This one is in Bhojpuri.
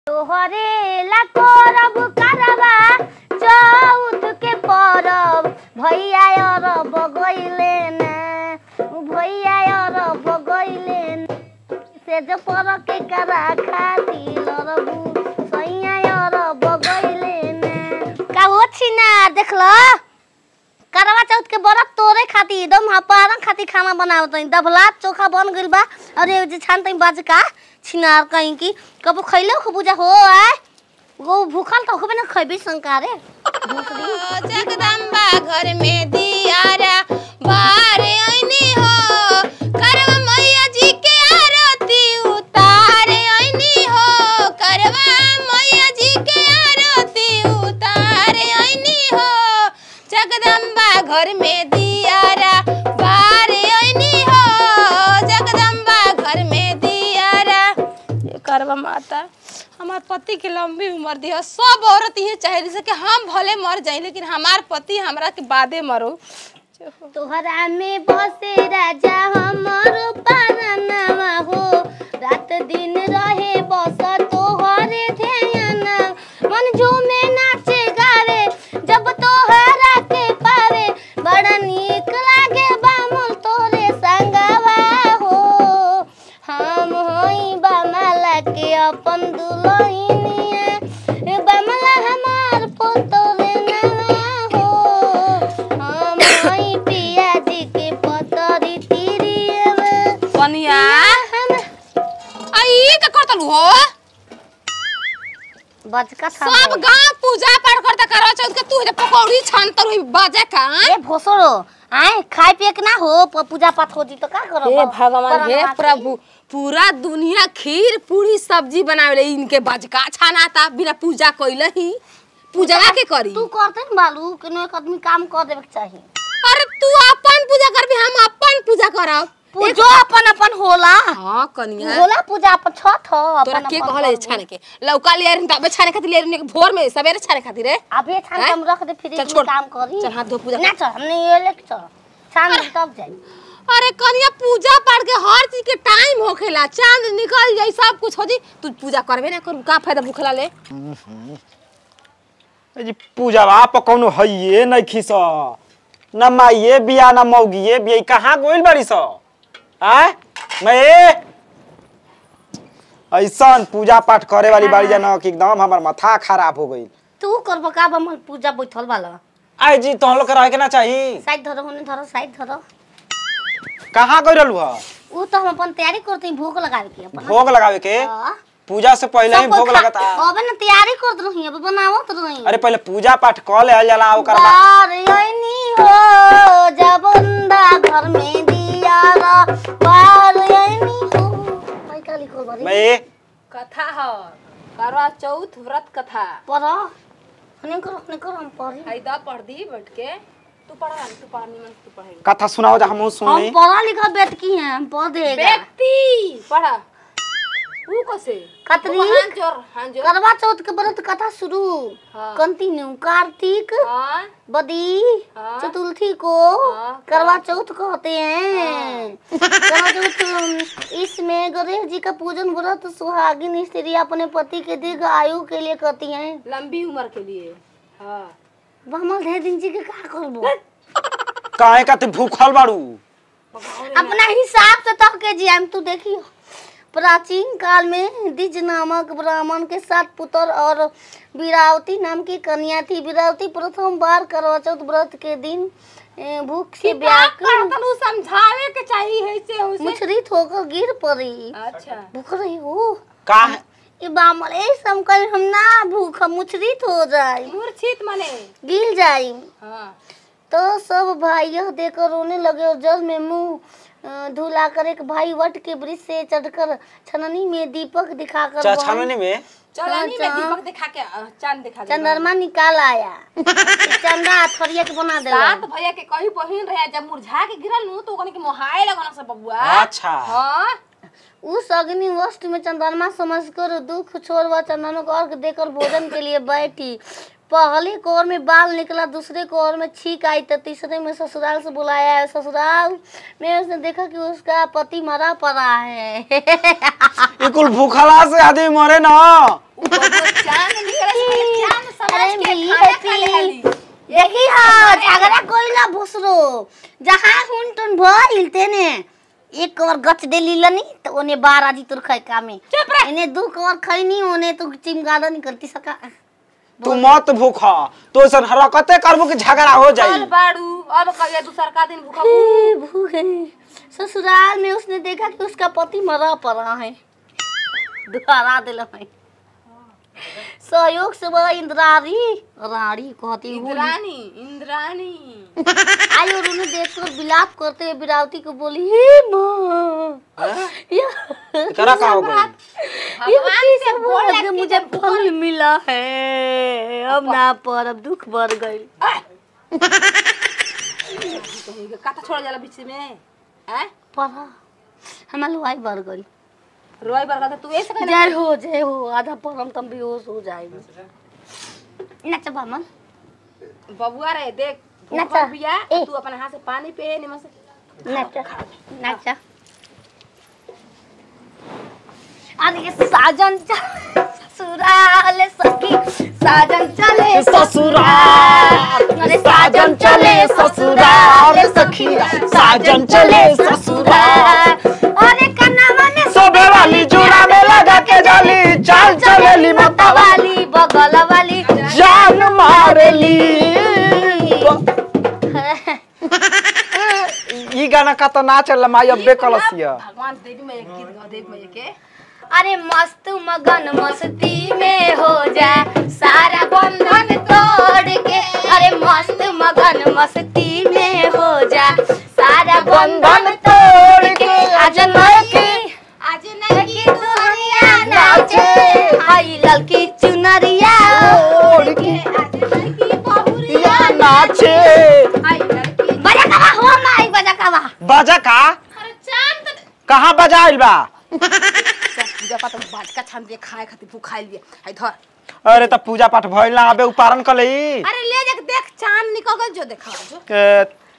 तोहरे ला करब करबा चौथ के परब भैया और बगैले ना भैया और बगैले ना से जो पर के करा खाती लरबू सैया और बगैले ना का हो छिना देख लो करवा चौथ के बरत तोरे खाती एकदम हपारन खाती खाना बनावत हई दबला चोखा बन गइल बा और ये जे छान तई बाज का छिनार कहीं की कबो खइले हो पूजा हो आय वो भूखल तो होबे ना खइबे संकारे दूसरी जगदम्बा घर में दियारा बारे ऐनी हो करवा मैया जी के आरती उतारे ऐनी हो करवा मैया जी के आरती उतारे ऐनी हो जगदम्बा घर में दियारा बारे ऐनी हो जगदम्बा घर में दियारा ये करवा माता हमार पति के लंबी उम्र दी है सब औरत ये चाहे जैसे कि हम भले मर जाए लेकिन हमार पति हमरा के बादे मरो तोहरा में बसे राजा हमर पारनवा हो रात दिन रहे बस तोहरे ध्यान मन झूमे नाचे गावे जब तोहरा के पावे बड़ा नीक लागे बामुल तोरे संगवा हो हम होई बामला के अपन दुल्हनिया ए बामला हमार पोतोरे नवा हो हम होई पिया जी के पतरी तिरियवा कनिया हम आई का करतलू हो बचका था सब गांव पूजा पाठ करता करवा चौथ के तू जे पकौड़ी छानतर हुई बाजे का ए भोसरो आए खाए पिए के ना हो प- पूजा पाठ हो जी तो का करो हे भगवान हे प्रभु पूरा दुनिया खीर पूरी सब्जी बनावे इनके बजका छानाता बिना पूजा कइले ही पूजा के करी तू करते न बालू केनो एक आदमी काम कर देवे के चाहिए अरे तू अपन पूजा करबी हम अपन पूजा करब पूजो अपन अपन होला हां कनिया होला पूजा अपन छठ हो तोरा अपन के अपन कहले करबो। छाने के लौका ले रही तबे छाने खातिर ले रही भोर में सवेरे छाने खातिर रे अबे छान के हैं? हम रख दे फ्रिज चल में छोड़। काम करी चल हाथ धो पूजा ना कर। चल हमने ये ले के चल छान दे तब जाई अरे कनिया पूजा पाठ के हर चीज के टाइम होखेला चांद निकल जाई सब कुछ हो जी तू पूजा करबे ना करू का फायदा भूखला ले ए जी पूजावा पर कौनो हइये नहीं खिस न माइये बिया न मौगिये बिया ई कहाँ गोइल बाड़ी स आय मैं ऐसन पूजा पाठ करे वाली बाड़ी जान कि एकदम हमर माथा खराब हो गई तू करबो का बम पूजा बैठल वाला आय जी तो लोग के रहे के ना चाहिए साइड धरो होने धरो साइड धरो कहाँ गइल रहलू ह ऊ तो हम अपन तैयारी करते हैं भोग लगावे के अपन भोग लगावे के हाँ। पूजा से पहले ही सब कोई भोग खा- लगता अबे ना तैयारी करत रही अब बनावत रही अरे पहले पूजा पाठ कर ले जाला ओकर बाद बार यनी हो जबंदा घर में दिया रा बार यनी हो भाई का लिखो बारी मैं कथा ह करवा चौथ व्रत कथा पढ़ो हने करो हने करो हम पढ़ी आई दा पढ़ दी बैठ के तू पढ़ा तू पढ़ा निमन से तू पढ़ेगी कथा सुनाओ जा हमहू हम सुनी पढ़ा लिखा बेट की हैं हम पढ़ देगा व्यक्ति पढ़ा ऊ कसे कतरी? हां जोर हां जोर करवा चौथ के व्रत कथा शुरू हाँ। कंटिन्यू कार्तिक हां बदी हाँ। चतुर्थी को हाँ, करवा चौथ कहते हैं करवा चौथ इसमें गणेश जी का पूजन व्रत सुहागिन स्त्री अपने पति के दीर्घ आयु के लिए करती हैं लंबी उम्र के लिए हां बमल धे दिन जी के का करबो काहे का तू भूखल बाड़ू अपना हिसाब से तक के जी हम तू देखियो प्राचीन काल में द्विज नामक ब्राह्मण के सात पुत्र और वीरावती नाम की कन्या थी वीरावती प्रथम बार करवा चौथ व्रत के दिन ए, भूख से व्याकुल तनु समझावे के चाहिए से उसे मुचरित होकर गिर पड़ी अच्छा भूख रही हो का ये बामल ए सम कर हम ना भूख मुचरित हो जाए मूर्छित माने गिर जाए हां तो सब भाई यह देखकर रोने लगे और जल में मुंह अ, धुलाकर एक भाई वट के वृक्ष से चढ़कर छननी में दीपक दिखाकर चा वहाँ छाननी में चलनी में अच्छा। दीपक दिखा के अ, चांद दिखा दे चंद्रमा निकाल आया चंदा थरिया के बना दे सात भैया के कहीं बहिन रहे जब मुरझा के गिरल नु तो ओकनी के मोहाए लगन से बबुआ अच्छा हां उस अग्नि वस्त में चंद्रमा समझकर दुख छोड़ वह चंद्रमा को अर्घ देकर भोजन के लिए बैठी पहली कोर में बाल निकला दूसरे कोर में छींक आई तो तीसरे में ससुराल से बुलाया है ससुराल में उसने देखा कि उसका पति मरा पड़ा है ई कुल भूखला से आदमी मरे ना चांद निकले से चांद समझ अरे के मिली खाना खा ले है हाली यही है झगड़ा कोई ना भुसरो जहाँ हुन तुन भइल तेने एक कवर गच दे लीलनी तो ओने बार आजी तुर खाए कामे चुप रह। इने दू कवर खैनी ओने तू चिमगाड़ा नहीं करती सका तू मत भूखा तो ऐसा हरकते करबो कि झगड़ा हो चल जाई बाड़ू अब कहिया दूसर का दिन भूखा ए, भूखे ससुराल में उसने देखा कि उसका पति मरा पड़ा है दुआरा दिल है सहयोग से वह इंद्रारी रानी कहती हूँ इंद्रानी इंद्रानी आई और उन्हें देखकर विलाप करते हुए विरावती को बोली हे माँ यह एकरा का हो गई भगवान से बोल आज के मुझे फल मिला है अब ना पर अब दुख बढ़ गई काता छोड़ जाला बीच में हैं पढ़ा हमारे लुआई बढ़ गई रोई बरगा तो तू ऐसे कहना जय हो जय हो आधा परम तम बेहोश हो जाएगी नचा बामन बबुआ रे देख नचा। भूखा बिया ए। तू अपन हाथ से पानी पे निमन से नचा नचा आज ये साजन चल ससुराल सखी साजन चले ससुराल अरे साजन चले ससुराल सखिया साजन चले ससुराल अरे कन्नावा ने सोबे वाली जूड़ा में लगा के जाली चाल चलेली मता वाली बगल वाली जान मारेली ई गाना का तो ना चल माई अब्बे कलसिया भगवान देवी में एक गीत गा देवी में के अरे मस्त मगन मस्ती में हो जा सारा बंधन तोड़ के अरे मस्त मगन मस्ती में हो जा सारा बंधन तोड़ के आज लड़की आज नहीं लड़की दुनिया नाचे आई लड़की चुनरिया ओढ़ के आज लड़की बहुरिया या नाचे आई लड़की बजा कवा हो माई बजा कवा बाजा का अरे चांद तो कहाँ बजाइल बा पूजा पाठ में बाटका छान दिए खाए खातिर भूखाइल दिए आई धर अरे त पूजा पाठ भइल ना अबे उपारण कलई अरे ले जाके देख चांद निकल गल जो देखा जो के